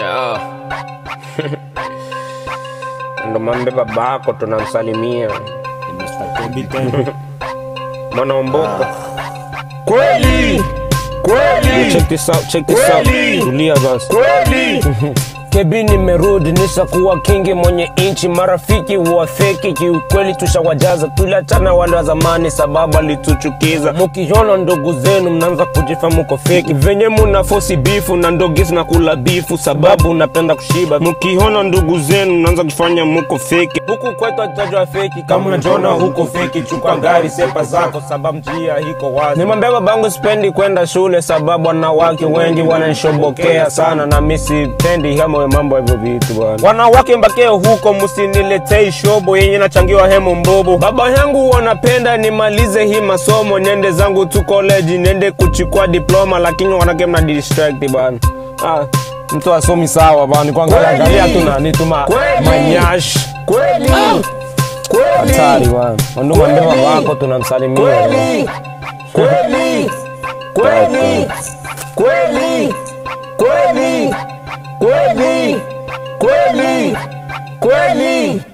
Yeah. Ndo mambe babako tunamsalimia mwanaomboko Kweli kweli check this out, check this out. Kweli. Tulia basi. kweli Kebi nimerudi nishakuwa kingi mwenye inchi, marafiki wa feki kiukweli tushawajaza, tuliachana wale wa zamani sababu alituchukiza. Mukiona ndugu zenu mnaanza kujifa muko feki, venye muna fosi bifu na ndogisi na kula bifu sababu napenda kushiba. Mukiona ndugu zenu mnaanza kufanya muko feki, huku kwetu atajwa feki. Kama unajiona huko feki, chukua gari sepa zako sababu njia iko wazi. Nimwambia babangu sipendi kwenda shule sababu wanawake wengi wananishobokea sana, na mimi sipendi kama mambo hivyo vitu bwana. Wanawake mbakeo huko, msiniletei shobo yenye nachangiwa hemo mbobo. Baba yangu wanapenda nimalize hii masomo, niende zangu tu college, niende kuchukua diploma, lakini wanake mna distract bwana. Ah, mtu asomi sawa bwana, kwanza Kweli. angalia tu nani tu ma- Kweli. manyash kweli hatari kweli bwana. Ndio mwambie Kweli. baba wako tunamsalimia. kweli kweli kweli kweli kweli kweli kweli kweli